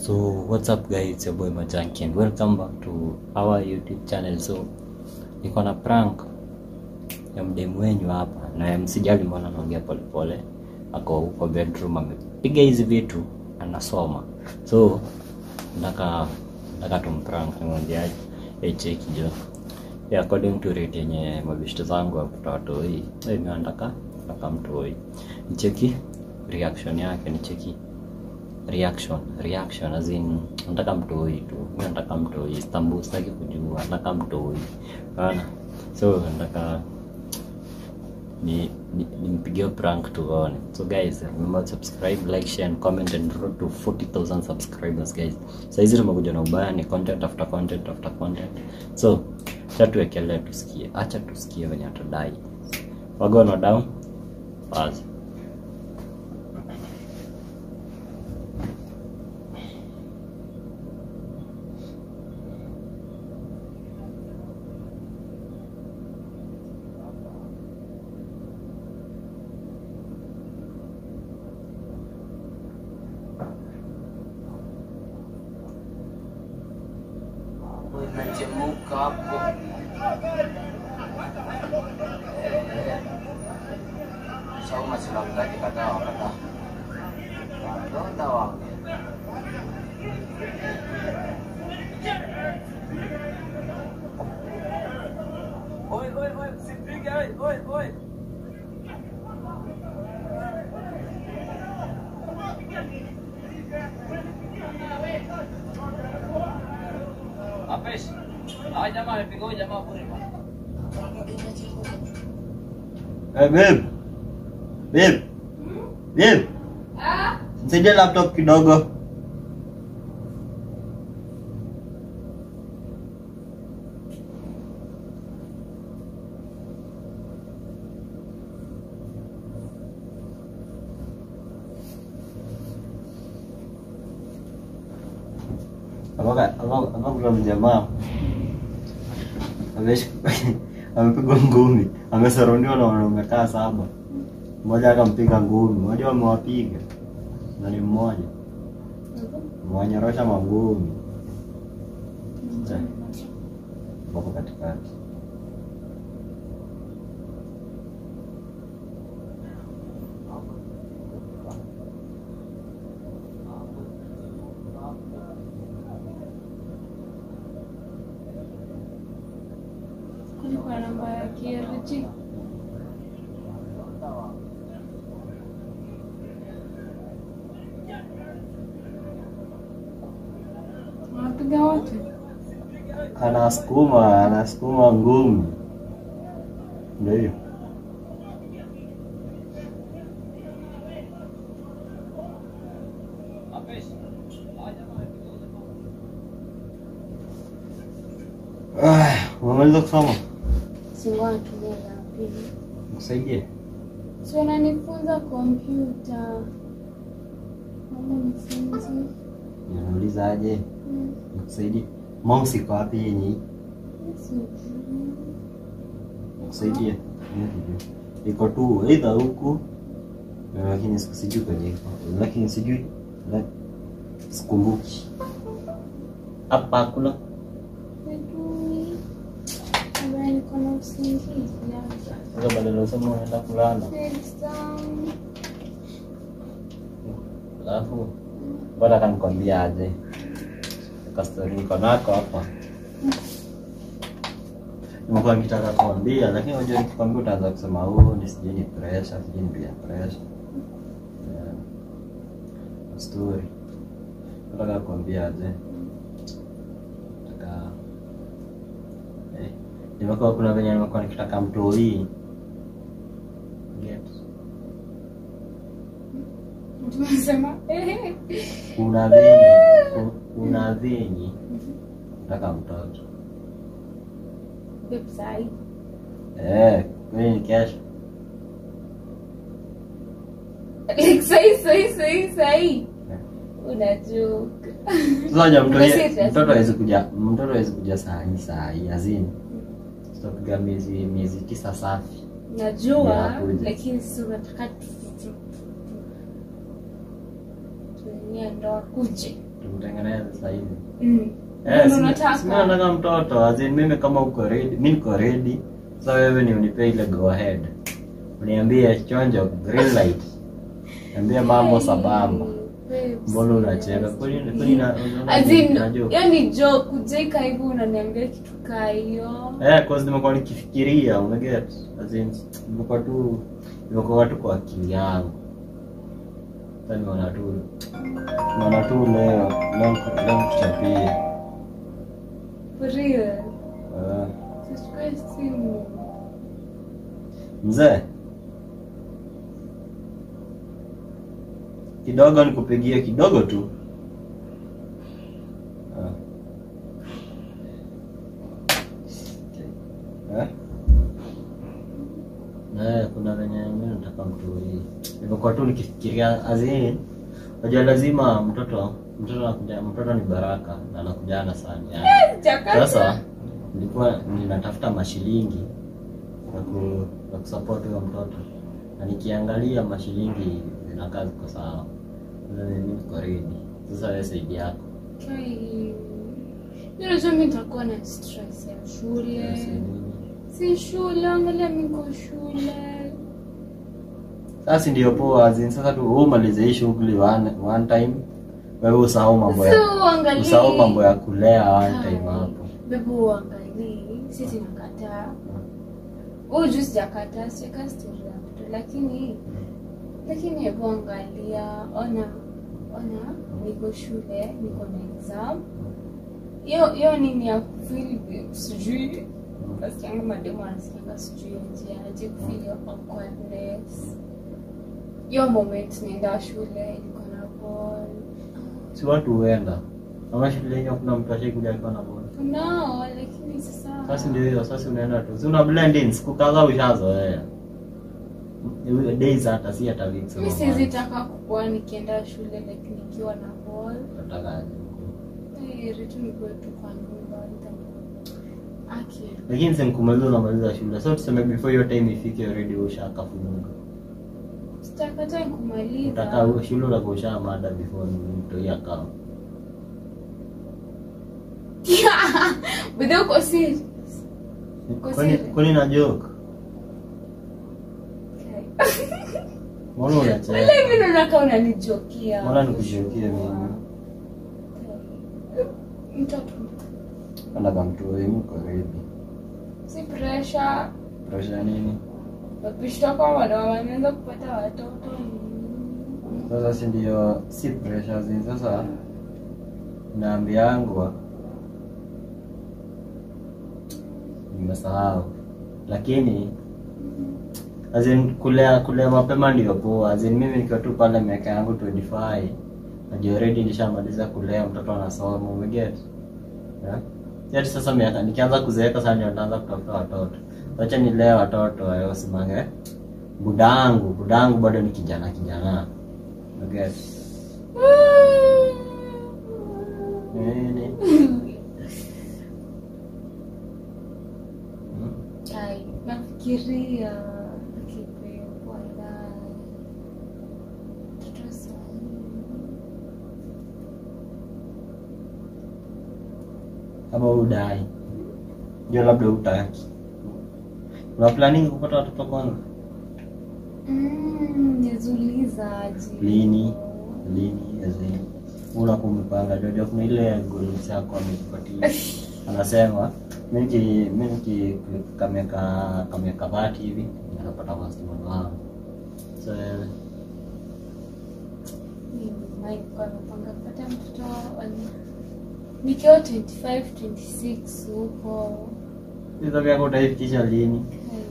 So what's up guys, it's your boy Majanki and welcome back to our YouTube channel. So niko na prank ya mdemu wenyu hapa na msijali, mbona naongea polepole, ako huko bedroom amepiga hizi vitu anasoma. So nataka nataka tumprank, nimwambiaje? Hey, cheki jo yeah, according to rate yenye mabishto zangu wakuta watoi hey, mimi nataka nataka mtoi nicheki reaction yake nicheki reaction reaction as in nataka mtoi tu mimi nataka mtoi Istanbul sitaki kujua nataka mtoi unaona so nataka ni ni- nimpigie prank tuone so guys remember to subscribe like share and comment and road to 40000 subscribers guys saizi tumekuja na ubaya ni content after content after content so acha tuwekelee tusikie acha tusikie venye atadai wagono down wazi Unachemuka hapo. Sauma sila mtaki kataa wakataa. Wadonda wangu. Oi, oi, oi, usipige, oi, oi, oi. Apesh. Hawa jamaa amepiga huyu jamaa bure bwana. Hey, babe. Babe. Babe. Nisaidie laptop kidogo. Hapa hapa hapa kuna mjamaa Amesh- amepigwa ngumi, amesaraudiwa na wanaume kaa saba, mmoja akampiga ngumi, mmoja wamewapiga na ni mmoja mwanyorosha mangumi wako katikati. Kulikuwa namba ya KRG. Wanapiga wote. Anasukuma, anasukuma ngumi, ndio hiyo. Apesh. Hawa jamaa amepiga huyu jamaa. Ah, Umemaliza kusoma? Singoa tulia la pili. Nikusaidie? Si unanifunza kompyuta. Mama nifunze. Unauliza aje? Mm, Nikusaidie? Mouse iko wapi yenye? sijui. Nikusaidie? Iko tu either huku na lakini siku- sijui kwenye iko. Lakini sijui la- sikumbuki. Hapa hakuna. Sijui. Ambaye niko na usingizi hapa. Sasa badala ya useme unaenda kulala. Exam. Alafu bora kanikwambia aje. Kastori niko nako hapa. Nimekuwa nikitaka kuambia lakini unajua nikikwambia utaanza kusema oh ni sijui ni pressure, sijui ni peer pressure. Yeah. Story. Nataka kuambia aje. Nataka eh, nimekuwa kuna venye nimekuwa nikitaka mtoi. Get. Mtu anasema eh. kuna venye ku- kuna venye nataka mtoto Babe sahi. eh, kwani ni kesho Like sahi sahi sahi sahi. Una joke. sasa ja mtoto Umesema mtoto hawezi kuja mtoto hawezi kuja saa hii saa hii azini tutapiga miezi miezi tisa safi Najua Ya, kuja. lakini si unataka tu- tu- tu- tuenie ndoa kuje. tumtengeneze sasa hivi Mm. Eh, Ndio si- unataka? si mimi nataka mtoto as in mimi kama uko ready mimi niko ready sasa wewe ni unipe ile go ahead uniambie chonjo green light niambie mambo sabamba Babe, mbona unacheka kwani kwani na As in, unajua hiyo ni joke kujaika hivi unaniambia kitu kaa hiyo eh cause nimekuwa nikifikiria umeget as in nimekuwa tu nimekuwa tu kwa akili yangu sasa nimeona tu nimeona tu leo leo leo tuchapie for real eh tuchukue simu Mzee, kidogo nikupigie kidogo tu. Ah. Eh? Eh, kuna venye mimi nataka mtu hii. Nimekuwa tu nikifikiria as in unajua lazima mtoto mtoto anakuja mtoto ni baraka na anakujana sana yani. Chakata. Sasa nilikuwa ninatafuta mashilingi ya ku ya kusupport huyo mtoto, na nikiangalia mashilingi zinakaa ziko sawa. Sasa mimi niko ready. Sasa wewe saidi yako Kai. Unajua mimi nitakuwa na stress ya shule. Si nini? Si shule, angalia mimi niko shule. Sasa ndio poa, as in sasa tu wewe umalize hii shughuli one, one time, wewe usahau mambo ya So angalia. usahau mambo ya kulea one time hapo. Bebu uangalie, si tunakataa. Wewe juu sijakataa, sijaka story ya mtu lakini lakini hebu angalia, ona ona niko shule, niko na exam. Hiyo hiyo nini ya feel sijui nasikianga mademu anasikianga sijui aje aje kufeel hiyo awkwardness. Hiyo moment naenda shule, niko na ball. Si watu huenda. Ama shule yenyewe kuna mtu ashaikuja alikuwa na bora. Tunao, lakini sasa Sasa ndio hiyo, sasa unaenda tu. Si una blend in, siku kadhaa ushazoea. Days hata si hata weeks. mi siwezi taka kukuwa nikienda shule like nikiwa na ball Nataka heri tu nikuwe tu kwa nyumba nita- aki lakini si nikumaliza unamaliza shule. So tuseme before hiyo time ifike already ushakafunga. sitakata kumaliza Utakaa huo shule utakuwa ushamada before mtoia kama. but then uko serious Uko Kwani serious? kwani na joke? Okay. Mbona unacheka? Wala hivi naona kama unanijokia Mbona nikujokie mimi? mtoto Nataka mtoe mko ready. si pressure Pressure nini? wapishwa kwa wanawake wanaweza kupata watoto Sasa si ndio si pressure zi sasa naambiangwa nimesahau lakini as in kulea kulea mapema ndio poa as in mimi nikiwa tu pale miaka yangu 25 najua already nishamaliza kulea mtoto anasoma umeget yeah? Yet sasa miaka nikianza kuzeeka sasa ndio nitaanza kutafuta watoto wacha nilee watoto wao simange budangu budangu bado ni kijana kijana umeget nini Hmm? Ai, nafikiria akipewa ndani. Mtoto sahi. kama udai ndio labda utaki una planning kupata watoto kwanza Mm, nizuliza aje. lini lini azini una kumepanga jojo kuna ile goals yako amekupatia anasema mimi niki- mimi niki kameka kameka dhati hivi napata customer wangu so Mimi, Mike, kwa napanga kupata mtoto wa- nikiwa 25 26 huko hizo vyako utaifikisha lini Ai.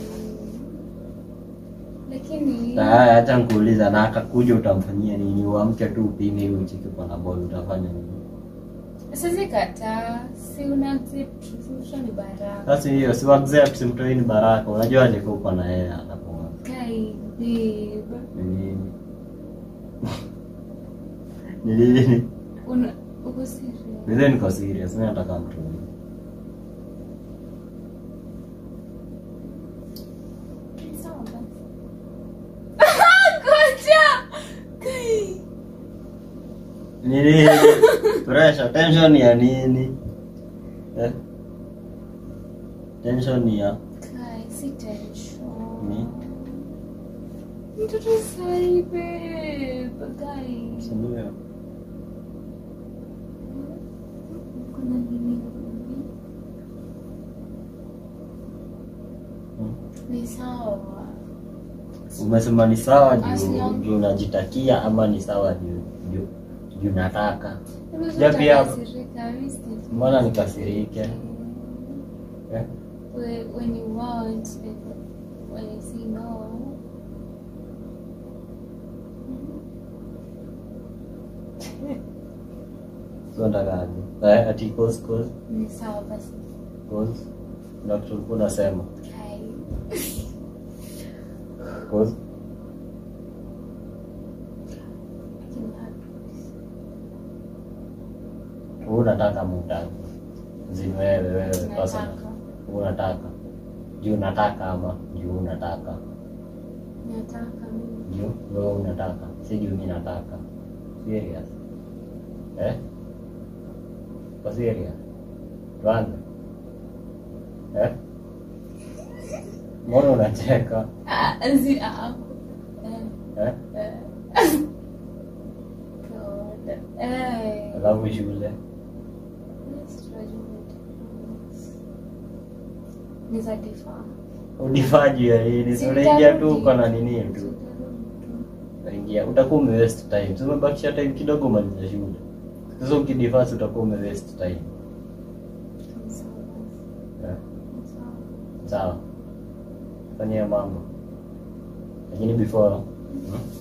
lakini haya hata nikuuliza na akakuja utamfanyia nini uamke tu upime hiyo uchiki uko na ball utafanya nini siwezi kataa si una accept si mtoto ni baraka sasa hiyo si accept simtoi ni baraka unajua alikuwa uko na yeye atakuwa kai babe ni nini ni nini una uko serious Mimi niko serious, mimi nataka mtu. Sawa basi. Ngoja. Kai. Nini? Pressure, tension ya nini? Eh? Tension ya Kai, si tension. Ni? Mtoto sai babe. Kai. si ndio? Kuna nini? Hmm. Ni sawa. Umesema ni sawa juu As- juu unajitakia ama ni sawa juu juu juu nataka. Nimesema pia- utakasirika, mimi sitaki. Mbona nikasirike? Eh? When when you want and when you say no. So natakaje? Eh, ati cause cause Ni sawa basi. cause na kitu ulikuwa unasema. Kai. Cause Lakini hapo. wewe unataka muda. Zini wewe wewe personal. Nataka. Unataka. Juu unataka ama juu unataka. Nataka mimi. Juu wewe unataka. Si juu mimi nataka. Serious. Eh? Kwa serious. Tuanze. Eh? Mbona unacheka? Ah, zi ah. Eh. Eh? Eh. God. Eh. Alafu shule. Ni za difaa. Udifaji ya nini? Si unaingia tu uko na nini tu. Unaingia utakuwa ume waste time. Si umebakisha time kidogo maliza shule. Sasa ukidifasi utakuwa ume waste time. Eh? Sawa. Fanyia mambo. Lakini before hmm?